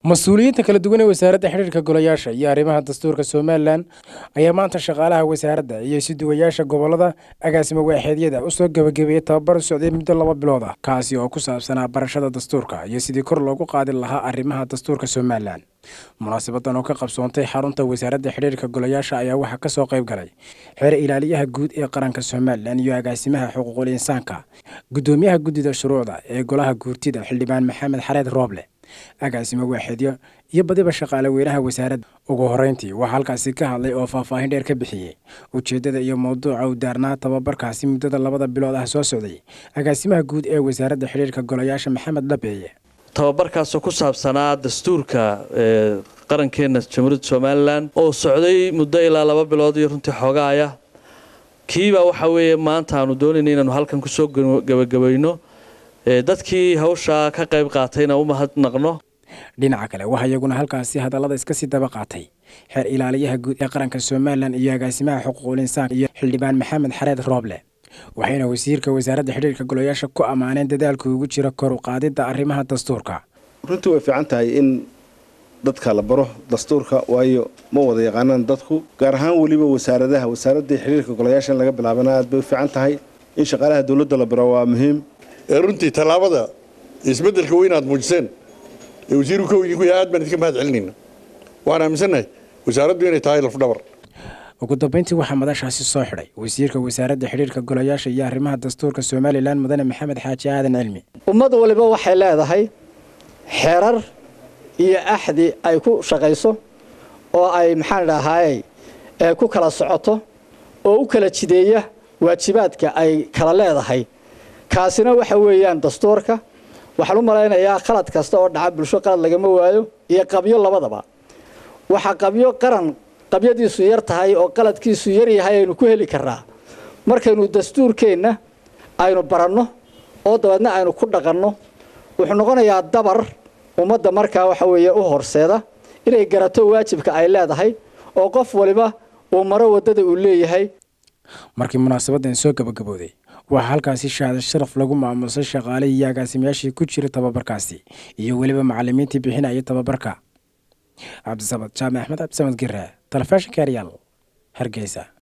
mas-uuliyiinta kala duwan ee wasaaradda xidhiirka golayaasha iyo arrimaha dastuurka somalilan ayaa maanta shaqaalaha wasaaradda iyo isuduwayaasha gobolada agaasimo waaxeedyada usoo gebagabeeyey tababar socday muddo laba bilood ah kaasi oo ku saabsanaa barashada dastuurka iyo sidii kor loogu qaadi lahaa arrimaha dastuurka somalilan munaasabadan oo ka qabsoontay xarunta wasaaradda xidhiirka golayaasha ayaa waxaa ka soo qayb galay xeer ilaaliyaha guud ee qaranka somalilan iyo agaasimaha xuquuqul insaanka guddoomiyaha guddida shuruucda ee golaha guurtida xildhibaan maxamed xareed rooble agaasimo waaxeedyo iyo badiba shaqaale weynaha wasaaradda ugu horreyntii waxaa halkaasi ka hadlay oo faahfaahin dheer ka bixiyey ujeeddada iyo mowduuca u daarnaa tababarkaasi muddada labada bilood ah soo socday agaasimaha guud ee wasaaradda xidhiirka golayaasha maxamed dhabeeye tababarkaasoo ku saabsanaa dastuurka qarankeena jamhuuriyadda somalilan oo socday muddo ilaa laba bilood iyo runtii xoogaaya kiibaa waxa weeye maanta aanu doonayna inaanu halkan kusoo gabagabayno dadkii hawshaa ka qayb qaatayna u mahadnaqno dhinaca kale waxaa iyaguna halkaasi hadallada iska sii daba qaatay xeer ilaaliyaha guud ee qaranka somalilan iyo agaasimaha xuquuqul insaan iyo xildhibaan maxamed xareed rooble waxayna wasiirka wasaaradda xidhiirka golayaasha ku ammaaneen dadaalku ugu jira kor u qaadidda arrimaha dastuurka runtii way fiican tahay in dadka la baro dastuurka waayo ma wada yaqaanaan dadku gaar ahaan weliba wasaaradaha wasaaraddii xidhiirka golayaasha in laga bilaabana aad bay u fiican tahay in shaqaalaha dowladda la baro waa muhiim runtii tallaabada isbeddelka weyn aad muujiseen ee wasiiru ka idinku yahay aad baan idinka mahad celinayna waan aaminsannahay wasaaraddu inay tahay lafdhabar ugu dambeyntii waxaa madashaasi soo xidhay wasiirka wasaaradda xidhiirka golayaasha iyo arrimaha dastuurka somalilan mudane maxamed xaaji aadan cilmi ummad waliba waxay leedahay xeerar iyo axdi ay ku shaqayso oo ay maxaan dhahaayey ku kala socoto oo u kala jideeya waajibaadka ay kala leedahay kaasina waxa weeyaan dastuurka waxaan u malaynayaa qalad kasta oo dhaca bulsho qalad lagama waayo iyo qabyo labadaba waxaa qabyo qaran qabyadiisu yar tahay oo qaladkiisu yar yahay aynu ku heli karnaa markaynu dastuurkeenna aynu baranno oo dabeedna aynu ku dhaqanno wuxuu noqonayaa dabar ummadda markaa waxa weeye u horseeda inay garato waajibka ay leedahay oo qof waliba uu maro waddada uu leeyahay markii munaasabadan soo gabagabooday waxaa halkaasi shahaada sharaf lagu maamusay shaqaalihii iyo agaasimayaashii ku jira tababarkaasi iyo weliba macalimiintii bixinaya tababarka cabdisamad jaamac axmed cabdisamad gire telefishinka eryaal hargeysa